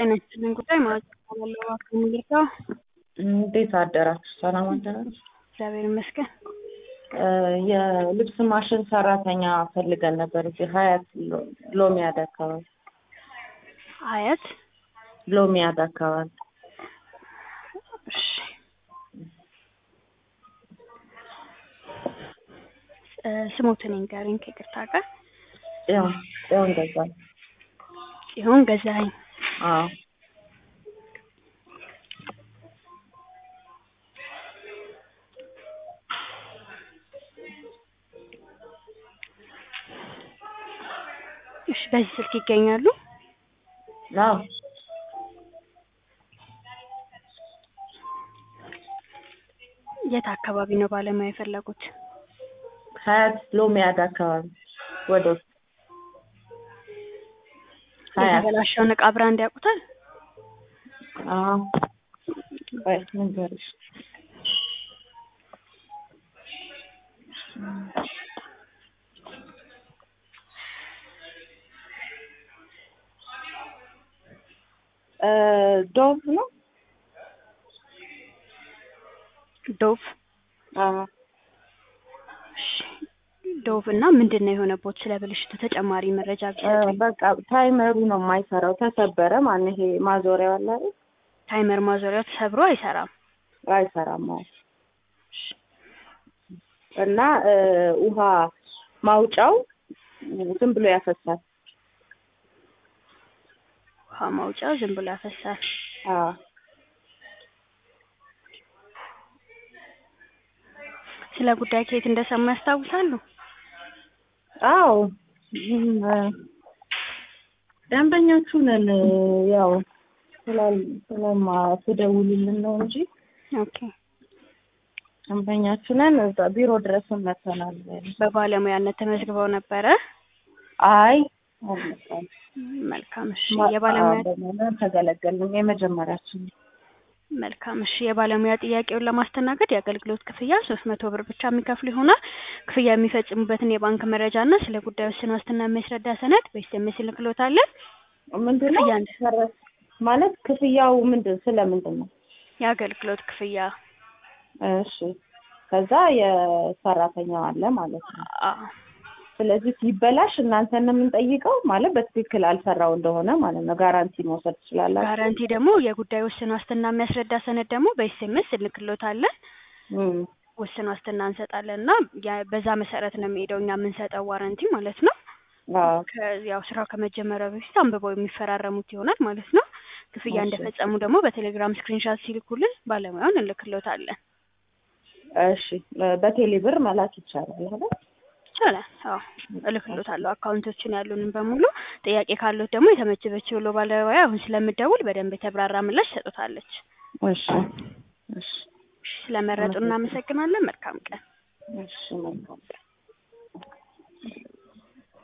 ጤና ይስጥልኝ ጉዳይ ማዕረግ እባላለሁ። እባክዎ ምን ልርዳዎ? እንዴት አደራችሁ? ሰላም አደራችሁ? እግዚአብሔር ይመስገን። የልብስ ማሽን ሰራተኛ ፈልገን ነበር እዚህ ሀያት ሎ- ሎሚያድ አካባቢ ሀያት ሎሚያድ አካባቢ እሺ እ ስሞትን ይንገሩኝ ከይቅርታ ጋር ያው ያው እንደዛ ጽዮን ገዛኸኝ አዎ እሺ በዚህ ስልክ ይገኛሉ? አዎ የት አካባቢ ነው ባለሙያ የፈለጉት? ሀያት ሎሚያድ አካባቢ ወደ ውስጥ ሀያት የተበላሸውን እቃ ብራንድ ያውቁታል? አዎ ቆይ ልንገርሽ እ ዶቭ ነው ዶቭ አዎ እሺ ዶቭ እና ምንድን ነው የሆነቦት? ስለ ብልሽቱ ተጨማሪ መረጃ እ ቢሰጡኝ። በቃ ታይመሩ ነው የማይሰራው ተሰበረ ማን ይሄ ማዞሪያው አለ አይደል ታይመር ማዞሪያው ተሰብሮ አይሰራም። አይሰራም አዎ እና እ ውሃ ማውጫው ዝም ብሎ ያፈሳል ውሃ ማውጫው ዝም ብሎ ያፈሳል። አዎ ስለ ጉዳይ ከየት እንደሰሙ ያስታውሳሉ? አዎ እም፣ እ ደንበኞቹ ነን ያው ስላል ስለማ ትደውሉልን ነው እንጂ ኦኬ ደንበኛችሁ ነን እዛ ቢሮ ድረስም መጥተናል በባለሙያነት ተመዝግበው ነበረ? አይ አልመጣም መልካም እሺ የባለሙያ ተገለገልንም የመጀመሪያችን መልካም እሺ የባለሙያ ጥያቄውን ለማስተናገድ የአገልግሎት ክፍያ ሶስት መቶ ብር ብቻ የሚከፍሉ ይሆናል። ክፍያ የሚፈጽሙበትን የባንክ መረጃ እና ስለ ጉዳዩ ውስን ዋስትና የሚያስረዳ ሰነድ በኤስኤምኤስ እንልክሎታለን። ምንድን ነው ክፍያ እንደ- ሰረ- ማለት ክፍያው ምንድን ስለምንድን ነው የአገልግሎት ክፍያ እሺ ከዛ የሰራተኛው አለ ማለት ነው አዎ ስለዚህ ሲበላሽ እናንተን ነው የምንጠይቀው ማለት በትክክል አልሰራው እንደሆነ ማለት ነው ጋራንቲ መውሰድ ትችላላችሁ ጋራንቲ ደግሞ የጉዳዩ ውስን ዋስትና የሚያስረዳ ሰነድ ደግሞ በኤስኤምኤስ እንልክሎታለን። እም፣ ውስን ዋስትና እንሰጣለን እና ያ- በዛ መሰረት ነው የሚሄደው እኛ የምንሰጠው ዋረንቲ ማለት ነው። አዎ ከ- ያው ስራው ከመጀመሪያው በፊት አንብበው የሚፈራረሙት ይሆናል ማለት ነው። ክፍያ እሺ። እንደፈጸሙ ደግሞ በቴሌግራም ስክሪንሻት ሲልኩልን ባለሙያውን እንልክሎታለን። እሺ በቴሌ ብር መላክ ይቻላል አይደል ይቻላል። አዎ እልክሎታለሁ አካውንቶችን ያሉንን በሙሉ። ጥያቄ ካሉት ደግሞ የተመቸበችው ብሎ ባለሙያ አሁን ስለምደውል በደንብ የተብራራ ምላሽ ሰጡታለች። እሺ እሺ ስለመረጡ እናመሰግናለን። መልካም ቀን። እሺ መልካም